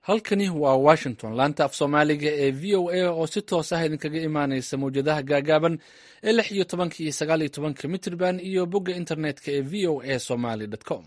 halkani waa washington laanta af soomaaliga ee v o a oo si toos ah idinkaga imaaneysa mawjadaha gaagaaban ee lix iyo tobanka iyo sagaal iyo tobanka mitrban iyo bogga internetka ee v o a somaly com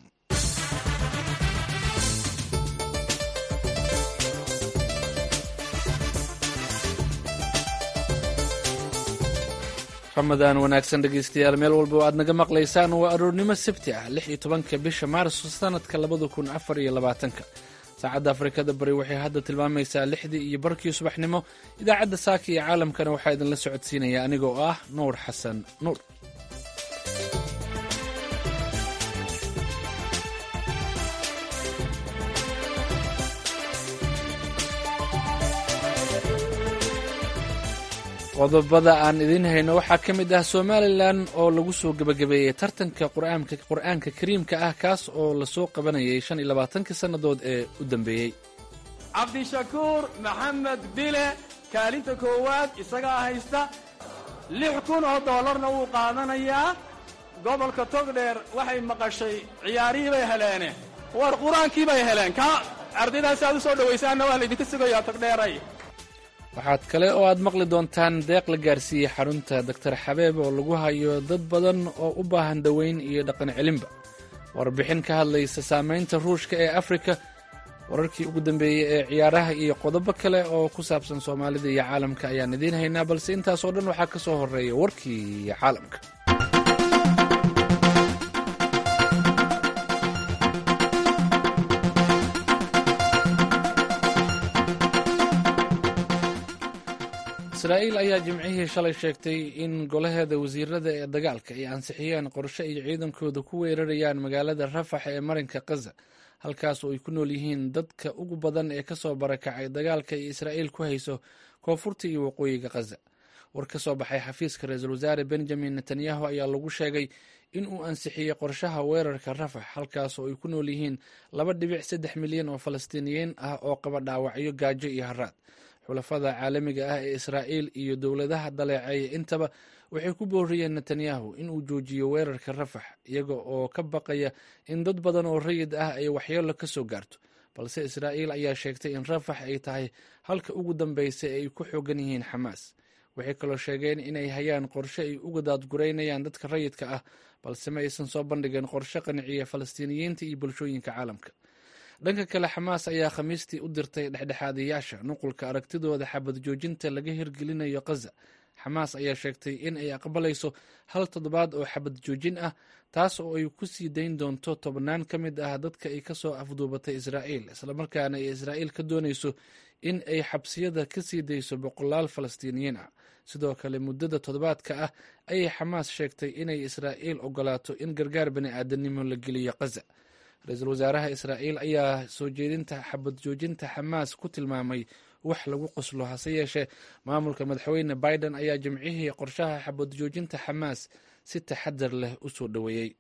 ramadaan wanaagsan dhegeystayaal meel walba oo aad naga maqlaysaan waa aroornimo sabti ah lix iyo tobanka bisha maarso sanadka labada kun afar iyo labaatanka saacadda afrikada bari waxay hadda tilmaamaysaa lixdii iyo barkii subaxnimo idaacadda saaka iyo caalamkana waxaa idinla socodsiinaya aniga oo ah nuur xasan nuur qodobada aan idiin hayno waxaa ka mid ah somalilan oo lagu soo gebagabeeyey tartanka qur'aanka kariimka ah kaas oo lasoo qabanayay shan iyo labaatankii sannadood ee u dambeeyey cabdishakuur maxamed bile kaalinta koowaad isagaa haysta lix kun oo dollarna wuu qaadanayaa gobolka togdheer waxay maqashay ciyaarihii bay heleene war qur-aankii bay heleen ka ardaydaasi aad u soo dhowaysaanna waa laydinka sugayaa togdheeray waxaad kale oo aad maqli doontaan deeq la gaarsiiyey xarunta doktor xabeeb oo lagu hayo dad badan oo u baahan daweyn iyo dhaqan celinba warbixin ka hadlaysa saamaynta ruushka ee afrika wararkii ugu dambeeyey ee ciyaaraha iyo qodobo kale oo ku saabsan soomaalida iyo caalamka ayaan idiin haynaa balse intaasoo dhan waxaa ka soo horreeya warkii caalamka israa'iil ayaa jimcihii shalay sheegtay in golaheeda wasiirada ee dagaalka ay ansixiyeen qorshe ay ciidankooda ku weerarayaan magaalada rafax ee marinka khaza halkaas oo ay ku nool yihiin dadka ugu badan ee kasoo barakacay dagaalka ay israa'iil ku hayso koonfurta iyo waqooyiga khaza war ka soo baxay xafiiska ra-iisul wasaare benjamin netanyahu ayaa lagu sheegay in uu ansixiyey qorshaha weerarka rafax halkaas oo ay ku nool yihiin laba dhibic saddex milyan oo falastiiniyiin ah oo qaba dhaawacyo gaajo iyo haraad xulafada caalamiga ah ee israa'iil iyo dowladaha daleeceeya intaba waxay ku booriyeen netanyahu in uu joojiyo weerarka rafax iyaga oo ka baqaya in dad badan oo rayid ah ay waxyeelo ka soo gaarto balse israa'iil ayaa sheegtay in rafax ay tahay halka ugu dambeysa ee ay ku xoogan yihiin xamaas waxay kaloo sheegeen inay hayaan qorshe ay uga daadgureynayaan dadka rayidka ah balse ma aysan soo bandhigin qorshe qanciya falastiiniyiinta iyo bulshooyinka caalamka dhanka kale xamaas ayaa khamiistii u dirtay dhexdhexaadayaasha nuqulka aragtidooda xabad joojinta laga hirgelinayo khaza xamaas ayaa sheegtay in ay aqbalayso hal toddobaad oo xabad joojin ah taas oo ay ku sii dayn doonto tobnaan ka mid ah dadka ay kasoo afduubatay israa'iil islamarkaana ay israa'iil ka doonayso in ay xabsiyada ka sii dayso boqolaal falastiiniyiin ah sidoo kale muddada toddobaadka ah ayay xamaas sheegtay inay israa'iil ogolaato in gargaar bani aadanimo la geliyo khaza ra-iisul wasaaraha israa'iil ayaa soo jeedinta xabad joojinta xamaas ku tilmaamay wax lagu qoslo hase yeeshee maamulka madaxweyne biden ayaa jimcihii qorshaha xabad joojinta xamaas si taxadar leh u soo dhoweeyey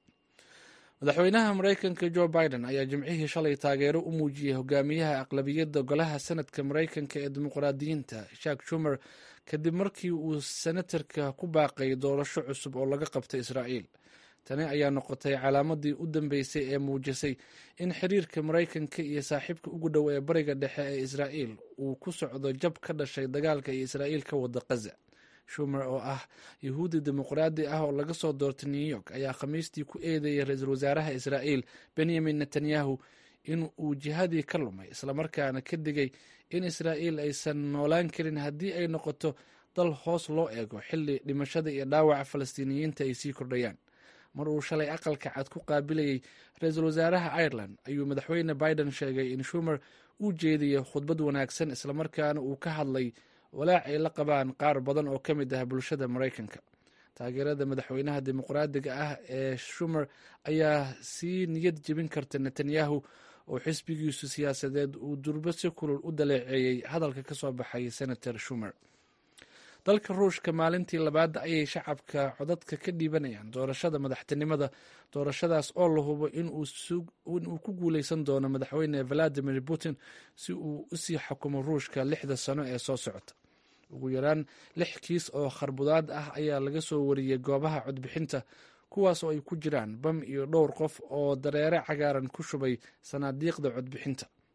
madaxweynaha maraykanka jo biden ayaa jimcihii shalay taageero u muujiyey hogaamiyaha aqlabiyadda golaha senadka maraykanka ee dimuqraadiyiinta shak shumer kadib markii uu senatarka ku baaqay doorasho cusub oo laga qabtay israa'iil tani ayaa noqotay calaamadii u dambeysay ee muujisay in xiriirka maraykanka iyo saaxiibka ugu dhow ee bariga dhexe ee israa'iil uu ku socdo jab ka dhashay dagaalka iyo israa'iil ka wada khaza shumer oo ah yahuudi dimuqraadi ah oo laga soo doortay new york ayaa khamiistii ku eedeeyay ra-iisul wasaaraha israa'iil benyamin netanyahu in uu jihadii ka lumay islamarkaana ka digay in israa'iil aysan noolaan karin haddii ay noqoto dal hoos loo eego xilli dhimashada iyo dhaawaca falastiiniyiinta ay sii kordhayaan mar uu shalay aqalka cad ku qaabilayey ra-iisul wasaaraha ireland ayuu madaxweyne biden sheegay in shumer uu jeediyey khudbad wanaagsan islamarkaana uu ka hadlay walaac ay la qabaan qaar badan oo ka mid ah bulshada maraykanka taageerada madaxweynaha dimuqraadiga ah ee shumer ayaa sii niyad jebin karta netanyahu oo xisbigiisu siyaasadeed uu durbo si kulul u daleeceeyey hadalka ka soo baxay senator shumer dalka ruushka maalintii labaad ayay shacabka codadka ka dhiibanayaan doorashada madaxtinimada doorashadaas oo la hubo inuu ku guuleysan doono madaxweyne valadimir putin si uu usii xukumo ruushka lixda sano ee soo socota ugu yaraan lix kiis oo kharbudaad ah ayaa laga soo wariyey goobaha codbixinta kuwaas oo ay ku jiraan bam iyo dhowr qof oo dareere cagaaran ku shubay sanaadiiqda codbixinta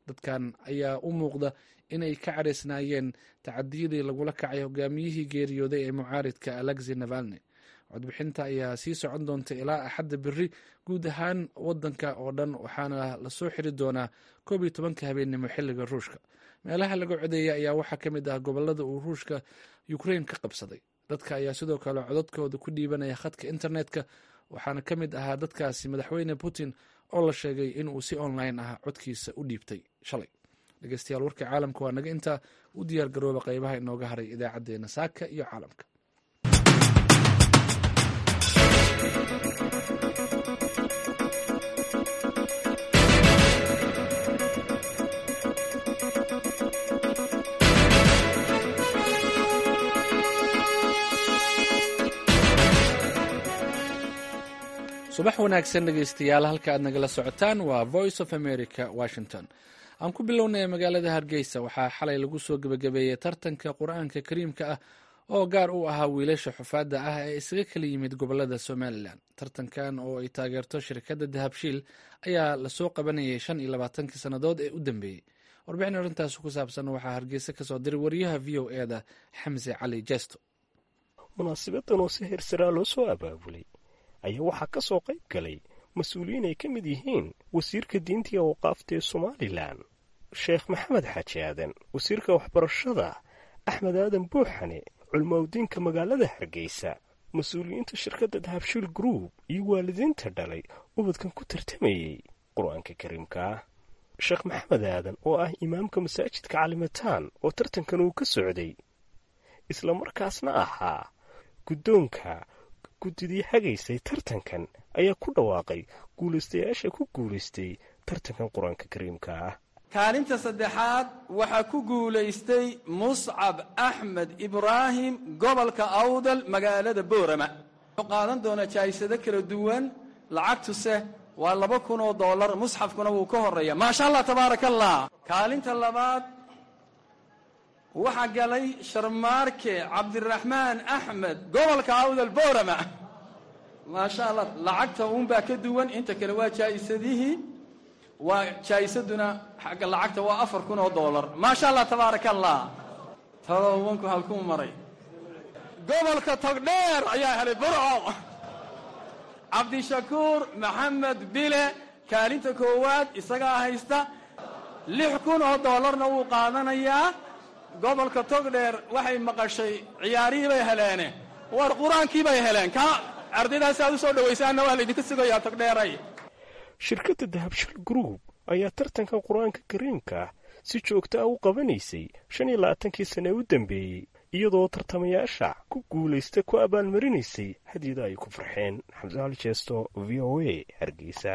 dadkan ayaa u muuqda inay ka caraysnaayeen tacadiyadii lagula kacay hogaamiyihii geeriyooday ee mucaaridka alexi navalni codbixinta ayaa sii socon doonta ilaa axadda beri guud ahaan wadanka oo dhan waxaana lasoo xiri doonaa koob iyo tobanka habeennimo xilliga ruushka meelaha laga codeeya ayaa waxaa ka mid ah gobolada uu ruushka ukrain ka qabsaday dadka ayaa sidoo kale codadkooda ku dhiibanaya khadka internetka waxaana ka mid ahaa dadkaasi madaxweyne putin oo la sheegay inuu si online ah codkiisa u dhiibtay shalay dhegeystayaal warka caalamka waa naga intaa u diyaar garooba qeybaha inooga haray idaacadeena saaka iyo caalamka subax wanaagsan dhegeystayaal halka aad nagala socotaan waa voice of america washington aan ku bilownay magaalada hargeysa waxaa xalay lagu soo gebagabeeyey tartanka qur-aanka kariimka ah oo gaar u ahaa wiilasha xufaadda ah ee isaga kala yimid gobolada somalilan tartankan oo ay taageerto shirkadda dahabshiil ayaa lasoo qabanayay shan iyo labaatankii sannadood ee u dambeeyey warbixin arrintaas ku saabsan waxaa hargeysa kasoo diray wariyaha v o eda xamse cali jesto munaasibadan oo si heersaraa loo soo abaabulay ayaa waxaa ka soo qayb galay mas-uuliyiin ay ka mid yihiin wasiirka diinta iyo awqaafta ee somalilan sheekh maxamed xaaji aadan wasiirka waxbarashada axmed aadan buuxane culmowdiinka magaalada hargeysa mas-uuliyiinta shirkadda dahabshiil group iyo waalidiinta dhalay ubadkan ku tartamayey qur-aanka kariimka ah sheekh maxamed aadan oo ah imaamka masaajidka calimataan oo tartankan uu ka socday islamarkaasna ahaa guddoonka guddidii hagaysay tartankan ayaa ku dhawaaqay guulaystayaasha ku guulaystay tartankan qur-aanka kariimka ah kaalinta saddexaad waxaa ku guulaystay muscab axmed ibraahim gobolka awdal magaalada boorama wuxuu qaadan doonaa jaa'isado kala duwan lacagtuse waa laba kun oo dollar musxafkuna wuu ka horeeya maasha allah tabaaraka allah kaalinta labaad waxaa galay sharmaarke cabdiraxmaan axmed gobolka awdal boorama maasha allah lacagta uunbaa ka duwan inta kale waa jaa'isadihii waa jaa'isaduna xagga lacagta waa afar kun oo dollar maasha allah tabaaraka allah todobanku halkuu maray gobolka togdheer ayaa helay burco cabdishakuur maxamed bile kaalinta koowaad isagaa haysta lix kun oo dollarna wuu qaadanayaa gobolka togdheer waxay maqashay ciyaarihii bay heleene war qur-aankii bay heleen ka ardaydaasi aad u soo dhawaysaanna waa laydinka sugayaa togdheeray shirkadda dahabshil group ayaa tartankan qur-aanka kariimka si joogta ah u qabanaysay shan iyo labaatankii sane u dambeeyey iyadoo tartamayaasha ku guulaysta ku abaalmarinaysay hadyada ay ku farxeen xamse ali jeesto v o a hargeysa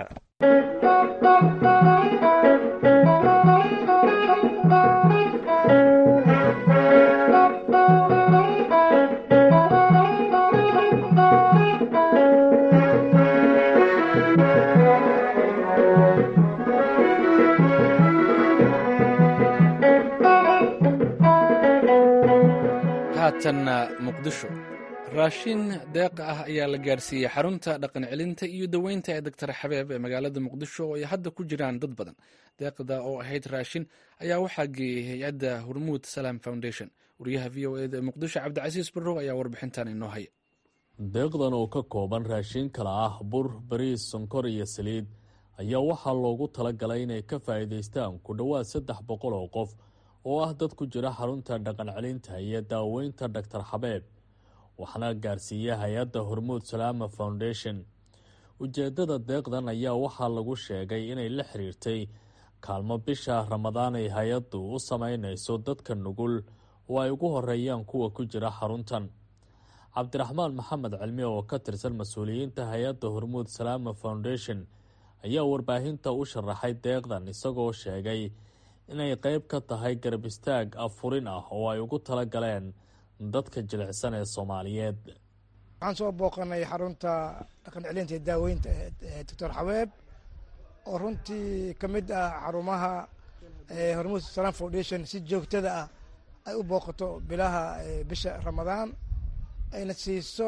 haatanna muqdisho raashin deeqa ah ayaa la gaarsiiyey xarunta dhaqan celinta iyo daweynta ee doctor xabeeb ee magaalada muqdisho oo ay hadda ku jiraan dad badan deeqda oo ahayd raashin ayaa waxaa geeyey hay-adda hormuud salam foundation wariyaha v o eda ee muqdisho cabdicasiis barrow ayaa warbixintan inoo haya deeqdan oo ka kooban raashin kala ah bur bariis sonkor iyo saliid ayaa waxaa loogu talagalay inay ka faa'iidaystaan ku dhowaad saddex boqol oo qof oo ah dad ku jira xarunta dhaqan celinta iyo daaweynta doctor xabeeb waxaana gaarsiiya hay-adda hormuud salaama foundation ujeedada deeqdan ayaa waxaa lagu sheegay inay la xiriirtay kaalmo bisha ramadaan ay hay-addu u sameynayso dadka nugul oo ay ugu horeeyaan kuwa ku jira xaruntan cabdiraxmaan maxamed cilmi oo ka tirsan mas-uuliyiinta hay-adda hormuud salaama foundation ayaa warbaahinta u sharaxay deeqdan isagoo sheegay inay qeyb ka tahay garab istaag afurin ah oo ay ugu tala galeen dadka jilicsan ee soomaaliyeed waxaan soo booqanay xarunta dhaqan celinta ee daaweynta ee doctor xabeeb oo runtii ka mid ah xarumaha hormuud salam foundation si joogtada ah ay u booqato bilaha bisha ramadaan ayna siiso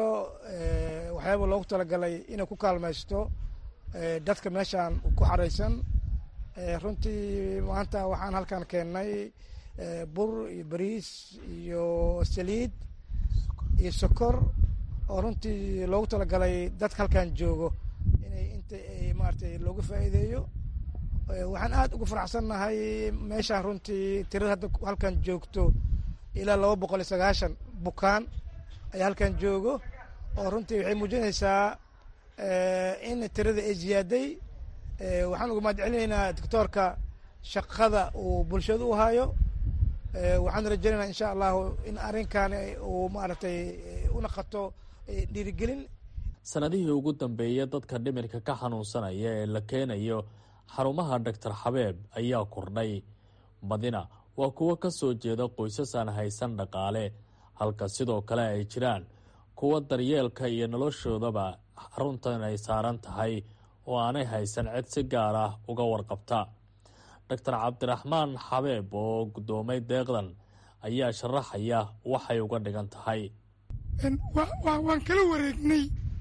waxyaaba loogu talagalay inay ku kaalmaysto dadka meeshaan ku xaraysan runtii maanta waxaan halkan keennay bur iyo bariis iyo saliid iyo sokor oo runtii loogu talagalay dadka halkan joogo inay inta maaragtay looga faa'iideeyo waxaan aad ugu faraxsannahay meeshaan runtii tirada hadda halkan joogto ilaa laba boqol iyo sagaashan bukaan ayaa halkan joogo oo runtii waxay muujinaysaa in tirada ay ziyaaday waxaan uga mahad celinaynaa doctoorka shaqada uu bulshada u hayo waxaan rajaynaynaa insha allahu in arrinkan uu maaragtay una qato dhiirigelin sanadihii ugu dambeeyay dadka dhimirka ka xanuunsanaya ee la keenayo xarumaha doctor xabeeb ayaa kordhay badina waa kuwo ka soo jeeda qoysas aan haysan dhaqaale halka sidoo kale ay jiraan kuwa daryeelka iyo noloshoodaba xaruntan ay saaran tahay oo aanay haysan cid si gaar ah uga warqabta doctor cabdiraxmaan xabeeb oo guddoomay deeqdan ayaa sharaxaya waxay uga dhigan tahay waan kala wareegnay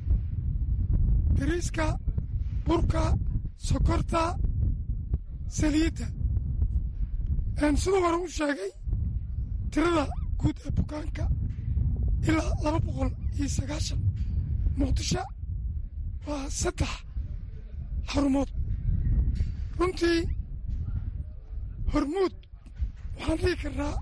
bariiska burka sokorta saliidda sidoo hore u sheegay tirada guud ee bukaanka ilaa laba boqol iyo sagaashan muqdisho waa saddex xarumood runtii hormuud waxaan dhihi karnaa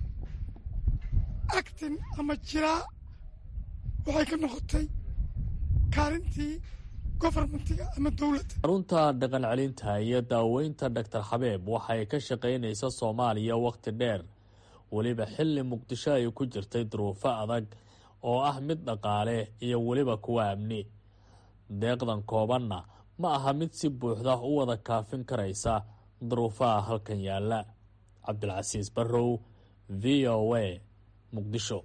actin ama jiraa waxay ka noqotay kaalintii gofarmentiga ama dowladda xarunta dhaqan celinta iyo daaweynta doctor xabeeb waxay ka shaqaynaysa soomaaliya wakhti dheer weliba xilli muqdisho ay ku jirtay duruufo adag oo ah mid dhaqaale iyo weliba kuwa amni deeqdan koobanna ma aha mid si buuxda u wada kaafin karaysa duruufaha halkan yaalla cabdilcasiis barrow v o a muqdisho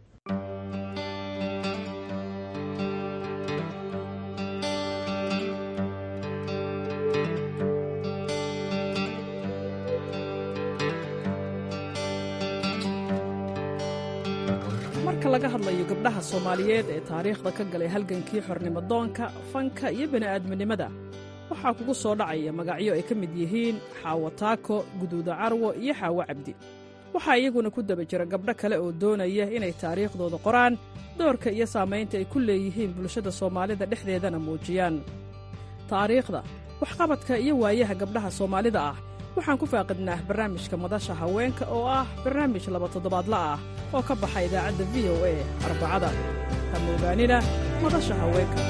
marka laga hadlayo gabdhaha soomaaliyeed ee taariikhda ka galay halgankii xornimodoonka fanka iyo bini'aadminimada waxaa kugu soo dhacaya magacyo ay ka mid yihiin xaawo taako guduuda carwo iyo xaawo cabdi waxaa iyaguna ku daba jira gabdho kale oo doonaya inay taariikhdooda qoraan doorka iyo saamaynta ay ku leeyihiin bulshada soomaalida dhexdeedana muujiyaan taariikhda waxqabadka iyo waayaha gabdhaha soomaalida ah waxaan ku faaqidnaa barnaamijka madasha haweenka oo ah barnaamij laba toddobaadla ah oo ka baxa idaacadda v o a arbacada kama ogaanina madasha haweenka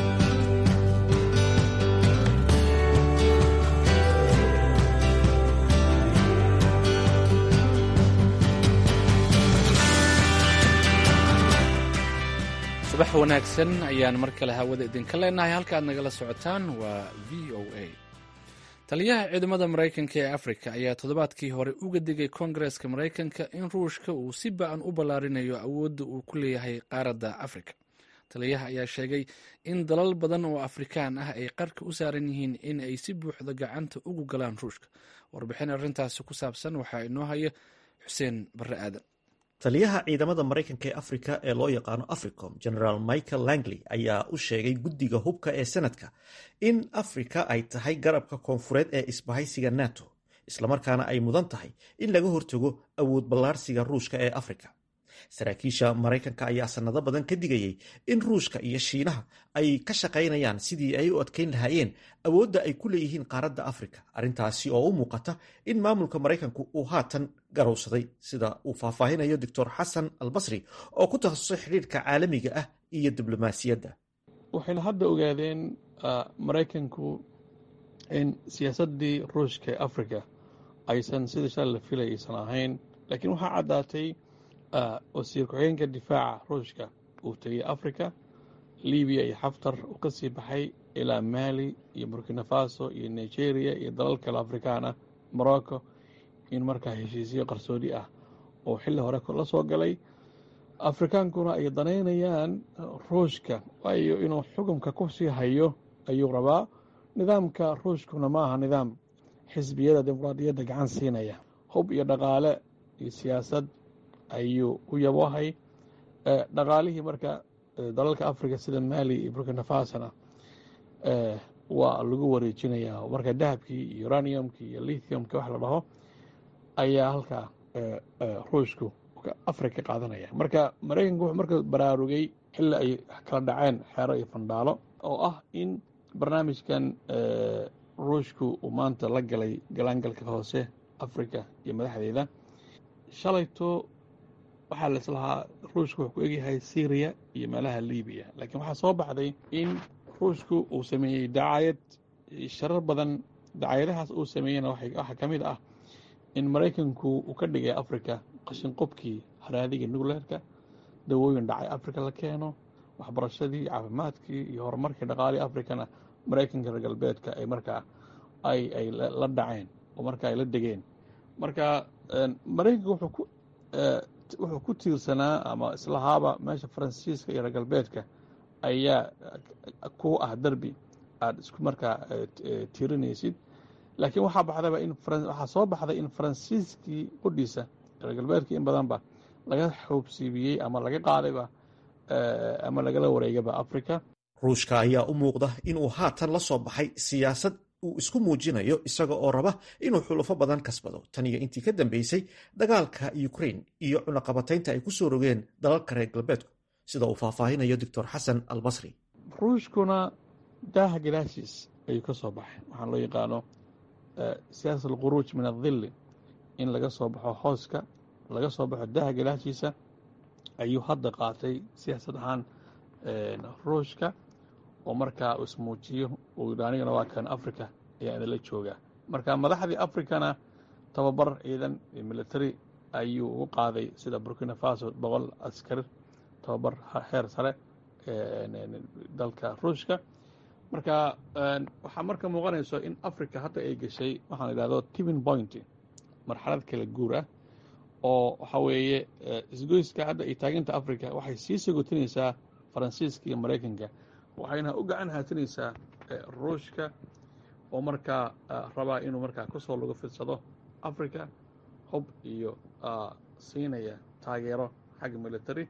subax wanaagsan ayaan mar kale hawada idinka leenahay halka aad nagala socotaan waa v o a taliyaha ciidamada maraykanka ee afrika ayaa toddobaadkii hore uga digay koongareska maraykanka in ruushka uu si ba-an u ballaarinayo awoodda uu ku leeyahay qaaradda afrika taliyaha ayaa sheegay in dalal badan oo afrikaan ah ay qarka u saaran yihiin in ay si buuxda gacanta ugu galaan ruushka warbixin arrintaasi ku saabsan waxaa inoo haya xuseen barre aadan taliyaha ciidamada maraykanka ee afrika ee loo yaqaano africom generaal michael langley ayaa u sheegay guddiga hubka ee senadka in afrika ay tahay garabka koonfureed ee isbahaysiga nato islamarkaana ay mudan tahay in laga hortago awood ballaarsiga ruushka ee afrika saraakiisha maraykanka ayaa sanado badan ka digayay in ruushka iyo shiinaha ay ka shaqaynayaan sidii ay u adkeyn lahaayeen awoodda ay ku leeyihiin qaaradda afrika arrintaasi oo u muuqata in maamulka maraykanku uu haatan garowsaday sida uu faahfaahinayo doctor xasan albasri oo ku takhasusay xidhiirka caalamiga ah iyo diblomaasiyadda waxayna hadda ogaadeen maraykanku in siyaasaddii ruushka ee afrika aysan sida shal la filay aysan ahayn laakiin waxaa caddaatay wasiir ku-xigeenka difaaca ruushka uu tegay africa libiya iyo xaftar uu ka sii baxay ilaa mali iyo burkina faso iyo nigeria iyo dalal kale afrikaan ah morocco in markaa heshiisyo qarsoodi ah oo xilli hore la soo galay afrikaankuna ay danaynayaan ruushka waayo inuu xukunka ku sii hayo ayuu rabaa nidaamka ruushkuna ma aha nidaam xisbiyada dimuqraadiyadda gacan siinaya hub iyo dhaqaale iyo siyaasad ayuu u yabohay dhaqaalihii marka dalalka africa sida mali iyo burkina fasona waa lagu wareejinayaa marka dahabkii iyo uraniumkii iyo lithiumkii wax la dhaho ayaa halkaa ruushku afrika ka qaadanaya marka maraykanku wuxuu marka baraarugay xilli ay kala dhaceen xeero iyo fandhaalo oo ah in barnaamijkan ruushku uu maanta la galay galaangalka hoose africa iyo madaxdeeda shalayto waxaa laislahaa ruushku wuxuu ku egyahay syriya iyo meelaha libiya laakiin waxaa soo baxday in ruushku uu sameeyey dacaayad sharar badan dacaayadahaas uu sameeyeyna waxaa ka mid ah in maraykanku uu ka dhigay africa qashin qobkii haraadiga nucleerka dawooyin dhacay africa la keeno waxbarashadii caafimaadkii iyo horumarkii dhaqaalii africana maraykanka reer galbeedka ay markaa ay ay la dhaceen oo marka ay la degeen marka maraykanka wuxuu ku wuxuu ku tiirsanaa ama islahaaba meesha faransiiska iyo reer galbeedka ayaa ku ah derbi aada isku markaa tiirinaysid laakiin waxaa baxdaba in waxaa soo baxday in faransiiskii qudhiisa reer galbeedkii in badanba laga xoobsiibiyey ama laga qaadayba ama lagala wareegaba africa ruushka ayaa u muuqda inuu haatan la soo baxay siyaasad uu isku muujinayo isaga oo raba inuu xulufo badan kasbado tan iyo intii ka dambeysay dagaalka ukrain iyo cunaqabataynta ay ku soo rogeen dalalka reer galbeedku sida uu faahfaahinayo doctor xasan albasri ruushkuna daaha gadaashiis ayuu ka soo baxay waxaa loo yaqaano siyaasat alkhuruuj min adilli in laga soo baxo hooska laga soo baxo daaha gadaashiisa ayuu hadda qaatay siyaasad ahaan ruushka oo markaa uu ismuujiyo uu yidhi anigana waa kan africa ayaa idinla joogaa marka madaxdii africana tababar ciidan iyo military ayuu ugu qaaday sida burkina faso boqol askari tababar heer sare dalka ruushka marka waxaa marka muuqanayso in africa hadda ay gashay waxaan idhahdo tivin point marxalad kala guur ah oo waxaa weeye isgoyska hadda ay taaginta africa waxay sii sagotinaysaa faransiiska iyo maraykanka waxayna u gacan haatinaysaa ruushka oo markaa rabaa inuu markaa kusoo lagu fidsado africa hub iyo siinaya taageero xagga military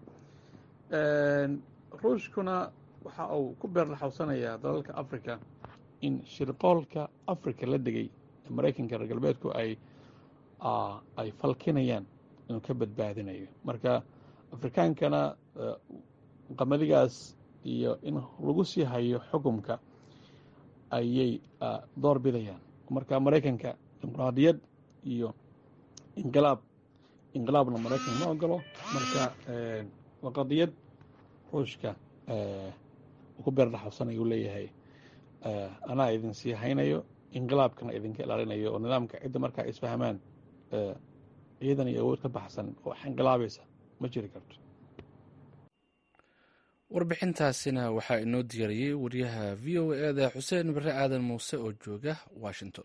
ruushkuna waxa uu ku beerlaxawsanayaa dalalka africa in shirqoolka africa la degay ee maraykanka reer galbeedku ay ay falkinayaan inuu ka badbaadinayo marka afrikaankana qamadigaas iyo in lagu sii hayo xukumka ayay door bidayaan marka maraykanka dimuqraadiyad iyo inqilaab inqilaabna maraykan ma ogolo marka waa qadiyad ruushka uu ku beerdhaxabsanayu leeyahay anaa idin sii haynayo inqilaabkana idinka ilaalinayo oo nidaamka cidda markaa isfahmaan ciidan iyo awood ka baxsan oo wax inqilaabaysa ma jiri karto warbixintaasina waxaa inoo diyaariyey wariyaha v o e da xuseen bare aadan muuse oo jooga washington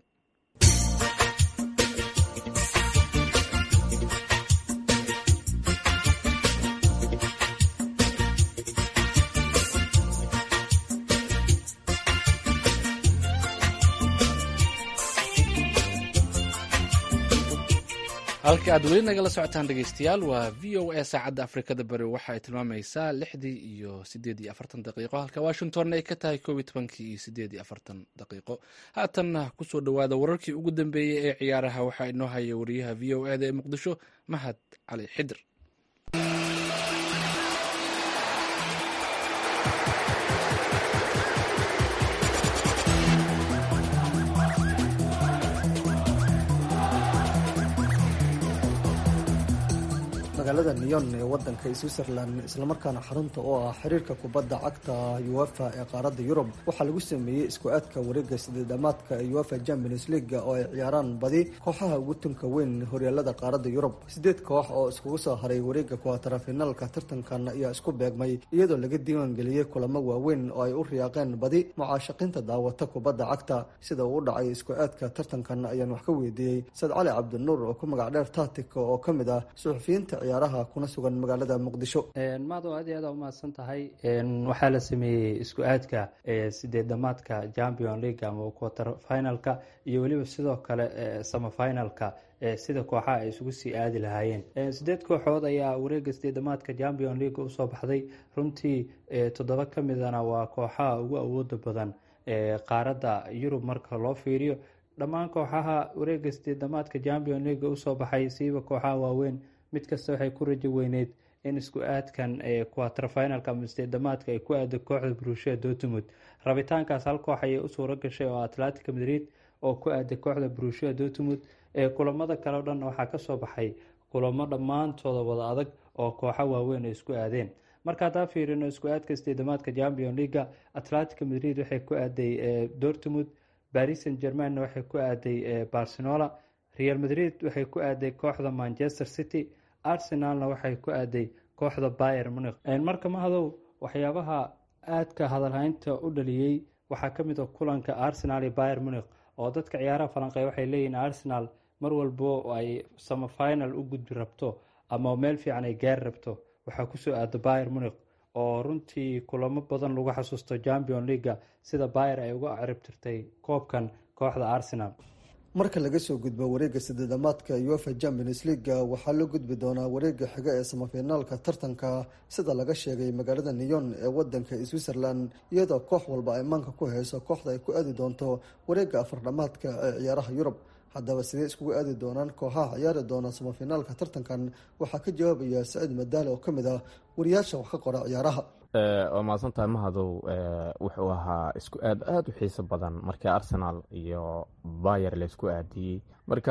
halka aad weli nagala socotaan dhegeystayaal waa v o a saacadda afrikada bari waxa ay tilmaamaysaa lixdii iyo sideed iyo afartan daqiiqo halka washingtonna ay ka tahay koob iyo tobankii iyo sideed iyo afartan daqiiqo haatanna kusoo dhowaada wararkii ugu dambeeyey ee ciyaaraha waxaa inoo haya wariyaha v o e da ee muqdisho mahad cali xidir magaalada neyon ee wadanka switzerland islamarkaana xarunta oo ah xiriirka kubadda cagta uefa ee qaaradda yurub waxaa lagu sameeyey isku aadka wareega sideedamaadka ee uefa champions leaga oo ay ciyaaraan badi kooxaha ugu tunka weyn horyaalada qaaradda yurub sideed koox oo iskugu soo haray wareega kuwatarafinaalka tartankan ayaa isku beegmay iyadoo laga diiwaangeliyey kulamo waaweyn oo ay u riyaaqeen badi mucaashaqiinta daawata kubadda cagta sida uu u dhacay isku aadka tartankan ayaan wax ka weydiiyey sad cali cabdinuur oo ku magac dheer tatika oo ka mid ah suxufiyiinta ciyaaraha kuna sugan magaalada muqdisho maado aad iyo aad umahadsan tahay waxaa la sameeyey isku aadka sideedamaadka champion league ama quarter finalka iyo weliba sidoo kale samafinalka sida kooxaha ay isugu sii aadi lahaayeen sideed kooxood ayaa wareega sideedamaadka champion league usoo baxday runtii toddoba ka midana waa kooxaha ugu awooda badan qaaradda yurub marka loo fiiriyo dhammaan kooxaha wareega sideedamaadka champion leaga usoo baxay siiba kooxaha waaweyn mid kasta waxay ku rajo weyneyd in isku aadkan quaterfinalka ama sideedamaadka ay ku aado kooxda brushia dortmund rabitaankaas hal koox ayay u suuro gashay oo atlantica madrid oo ku aaday kooxda brushia dortmund kulamada kale o dhan waxaa kasoo baxay kulamo dhammaantooda wada adag oo kooxa waaweyn ay isku aadeen marka haddaan fiirino isku aadka sideedamaadka champion leaga atlantica madrid waxay ku aaday dortmund baris san germanna waxay ku aaday barcelona real madrid waxay ku aaday kooxda manchester city arsenalna waxay ku aaday kooxda bayer munich marka mahadow waxyaabaha aadka hadalhaynta u dhaliyey waxaa ka mid a kulanka arsenal iyo bayer munich oo dadka ciyaaraha falanqey waxay leeyihiin arsenal mar walbo ay samafinal u gudbi rabto ama meel fiican ay gaari rabto waxaa kusoo aada bayer munich oo runtii kulamo badan lagu xasuusto champion leaga sida bayer ay uga ciribtirtay koobkan kooxda arsenal marka laga soo gudbo wareega sideedamaadka uefa champions leaga waxaa loo gudbi doonaa wareega xiga ee samafinaalka tartanka sida laga sheegay magaalada neyon ee wadanka switzerland iyadoo koox walba ay maanka ku hayso kooxda ay ku aadi doonto wareega afardhamaadka ee ciyaaraha yurub haddaba sidee iskugu aadi doonaan kooxaha ciyaari doona samafinaalka tartankan waxaa ka jawaabaya saciid madaale oo kamid ah wariyaasha wax ka qora ciyaaraha waa mahadsantahay mahadow wuxuu ahaa isku aad aada u xiiso badan markii arsenal iyo bayer laysku aadiyey marka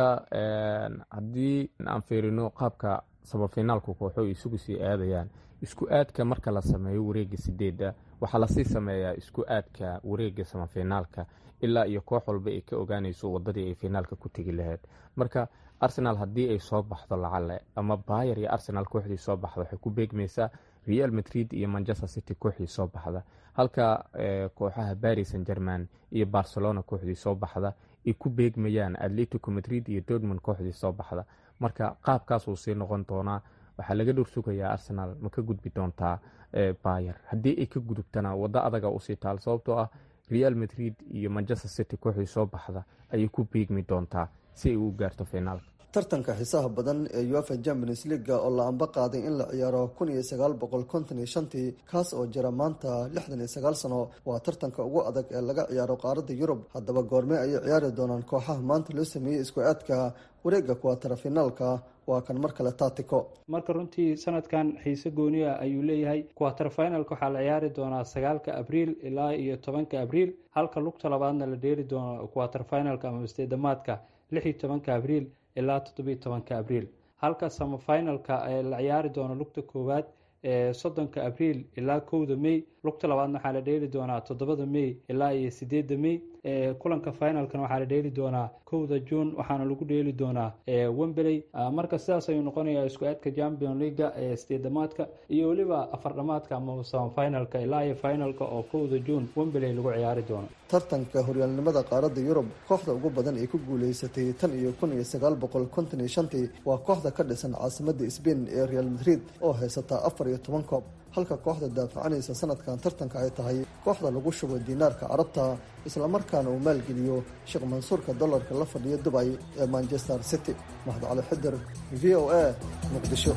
haddii aan fiirino qaabka samafinaalku kooxo isugu sii aadayaan isku aadka marka la sameeyo wareega sideeda waxaa lasii sameeyaa isku aadka wareega samafinaalka ilaa iyo koox walba ay ka ogaanayso wadadii ay finaalka ku tegi lahayd marka arsenal haddii ay soo baxdo lacale ama bayer iyo arsenal kooxdii soo baxda waxay ku beegmaysaa real madrid iyo manchester city kooxdii soo baxda halka kooxaha baris san german iyo barcelona kooxdii soo baxda ay ku beegmayaan atletico madrid iyo dortmund kooxdii soo baxda marka qaabkaasuu sii noqon doonaa waxaa laga dhor sugayaa arsenal ma ka gudbi doontaa bayer haddii ay ka gudubtana waddo adaga usii taal sababtoo ah real madrid iyo manchester city kooxdii soo baxda ayay ku beegmi doontaa si ay u gaarto finaalka tartanka xiisaha badan ee uefa champions leaga oo la amba qaaday in la ciyaaro kun iyo sagaal boqol konton iyo shantii kaas oo jira maanta lixdan iyo sagaal sano waa tartanka ugu adag ee laga ciyaaro qaaradda yurub haddaba goorme ayay ciyaari doonaan kooxaha maanta loo sameeyey isku aadka wareega kuwatara finaalka waa kan mar kale taatiko marka runtii sanadkan xiise gooniya ayuu leeyahay kuwatar finalka waxaa la ciyaari doonaa sagaalka abriil ilaa iyo tobanka abriil halka lugta labaadna la dheeri doono kuwatar finalka ama isteedamaadka lix iyo tobanka abriil ilaa toddobiyo tobanka abriil halka samafinalka ee la ciyaari doono lugta koowaad ee soddonka abriil ilaa kowda mey lugta labaadna waxaa la dheeli doonaa toddobada mey ilaa iyo sideedda mey kulanka finalkan waxaa la dheeli doonaa kowda juun waxaana lagu dheeli doonaa wembley marka sidaas ayuu noqonayaa isku aadka champion leaga ee sideedamaadka iyo weliba afardhamaadka ama samafinalka ilaa iyo finalka oo kowda juun wembley lagu ciyaari doono tartanka horyaalnimada qaaradda yurub kooxda ugu badan ay ku guuleysatay tan iyo kun iyo sagaal boqol konton iyo shantii waa kooxda ka dhisan caasimada sbain ee real madrid oo haysataa afar iyo toban koob halka kooxda daafacanaysa sanadkan tartanka ay tahay kooxda lagu shubo diinaarka carabta islamarkaana uu maalgeliyo sheekh mansuurka dollarka la fadhiya dubay ee manchester city mahad cali xidir v o a muqdisho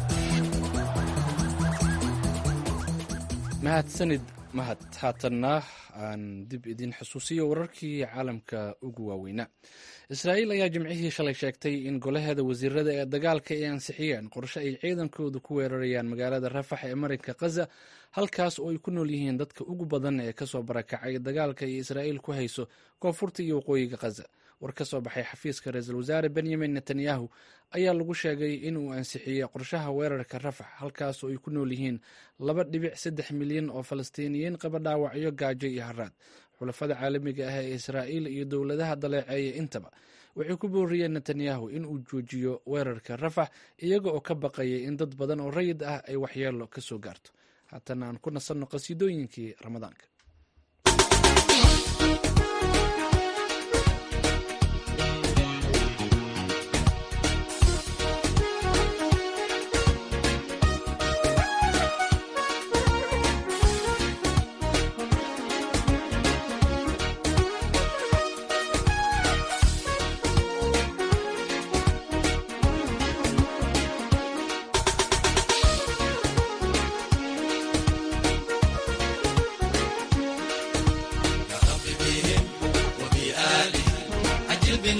mahadsanid mahad haatanna aan dib idin xusuusiyo wararkii caalamka ugu waaweynaa israa'iil ayaa jimcihii shalay sheegtay in golaheeda wasiirada ee dagaalka ay ansixiyeen qorshe ay ciidankoodu ku weerarayaan magaalada rafax ee marinka khaza halkaas oo ay ku nool yihiin dadka ugu badan ee kasoo barakacay dagaalka ay israa'iil ku hayso koonfurta iyo waqooyiga khaza war ka soo baxay xafiiska ra-iisul wasaare benyamin netanyahu ayaa lagu sheegay inuu ansixiyey qorshaha weerarka rafax halkaas oo ay ku nool yihiin laba dhibic saddex milyan oo falastiiniyiin qaba dhaawacyo gaajo iyo haraad xulafada caalamiga ah ee israa'iil iyo dowladaha daleeceeya intaba waxay ku booriyeen netanyahu in uu joojiyo weerarka rafax iyaga oo ka baqayay in dad badan oo rayid ah ay waxyeelo ka soo gaarto haatana aan ku nasanno qasiidooyinkii ramadaanka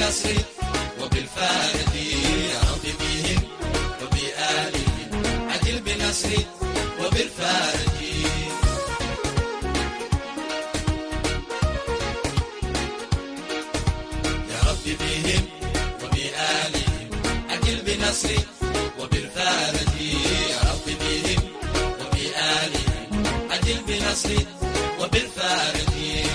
بالنصر وبالفارج يا رب بهم وبآلهم عجل بالنصر وبالفارج يا رب بهم وبآلهم عجل بالنصر وبالفارج يا رب بهم وبآلهم عجل بالنصر وبالفارج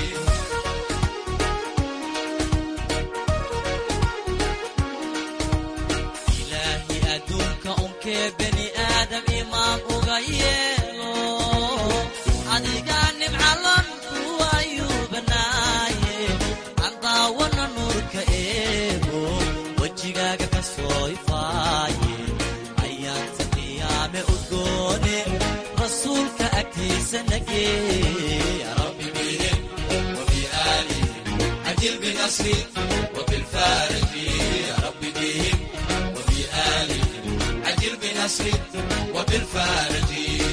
ilaahi adduunka unkee beni aadam imaan uga yeelo adigaa nimcalan kuwa ayuu banaaye aan daawana nuurka eego wejigaaga ka soo ifaaye ayaanta qiyaame udgoone rasuulka agtiisa nagee ya rabbi bihim وبآلهم عجل بنصري وبالفارج يا رب بهم وبآلهم عجل بنصري وبالفارج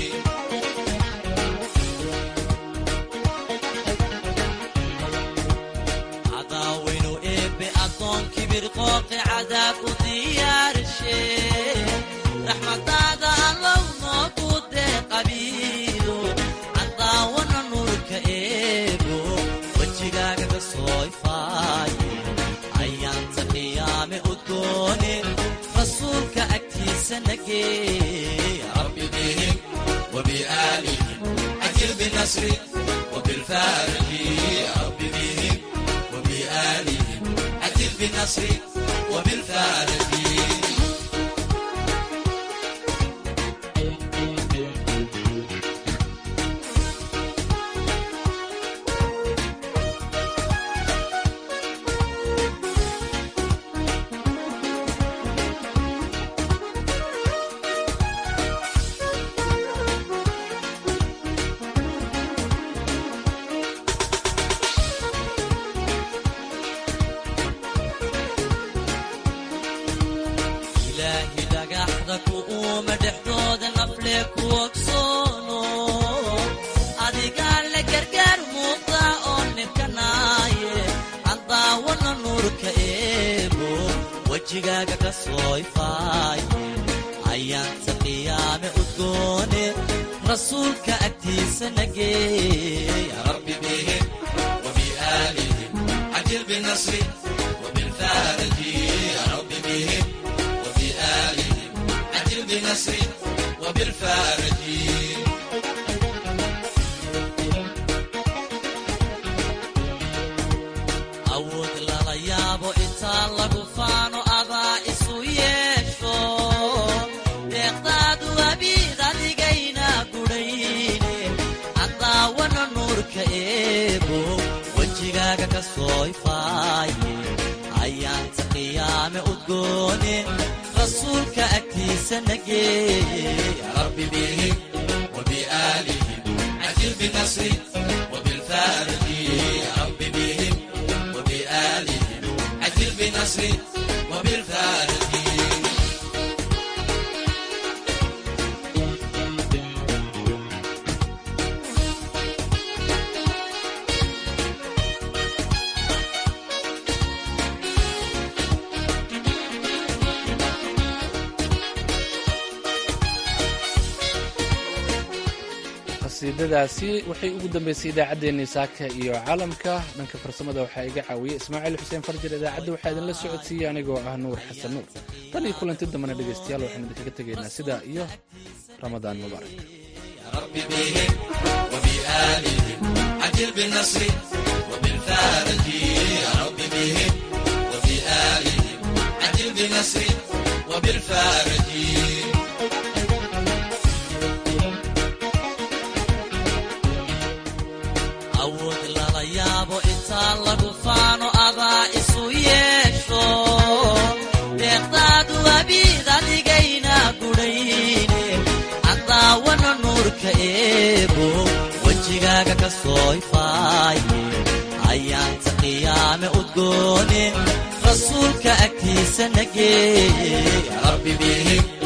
عداوين إيبي أدون كبير قوقي عذاب وديارشي رحمة هذا الله موجود قبيلو عداونا نورك إيبو wejigaaga ka soo ifaaye ayaanta qiyaame udgoone rasuulka agtiisa nagee ya rabbi bihim وبآلهم عجل بنصري وبالفارج يا رب بهم وبآلهم عجل بنصري وبالفارج ilaahi dhagaxda ku uuma dhexdooda nafle ku ogsoono adigaa la gargaar muuqda oo nibkanaaye aan daawana nuurka eego wejigaaga ka soo ifaaye ayaanta qiyaame udgoone rasuulka agtiisa nagee ya rabbi bihim وبآلهم عجل بنصري وبالفارج يا رب بهم وبآلهم عجل بنصري وبالفارج awood lala yaabo intaa lagu faano adaa isu yeesho deeqdaadu abiid adigayna gudhayne andaawana nuurka eego wejigaaga ka soo ifaaye ayaanta qiyaame udgoone rasuulka agtiisa nagee ya rabbi bihim وبآلهم عجل بنصري وبالفارج يا رب بهم وبآلهم عجل بنصري وبالفارج qasiidadaasi waxay ugu dambeysay idaacaddeenii saaka iyo caalamka dhanka farsamada waxaa iga caawiyey ismaaciil xuseen farjir idaacadda waxaa idinla socodsiiyey anigoo ah nuur xasan nuur tan iyo kulanti dambana dhegaystayaal waxaan idinkaga tegaynaa sidaa iyo ramadaan mubaarak رب بهم وبآلهم عجل بالنصر وبالفارج يا رب بهم وبآلهم عجل بالنصر وبالفارج awood lala yaabo intaa lagu faano adaa isu yeesho deeqdaadu abiid adigayna gudhayne andaawana nuurka eego wejigaaga ka soo ifaaye ayaanta qiyaame udgoone rasuulka agtiisa nagee ya rabbi bihim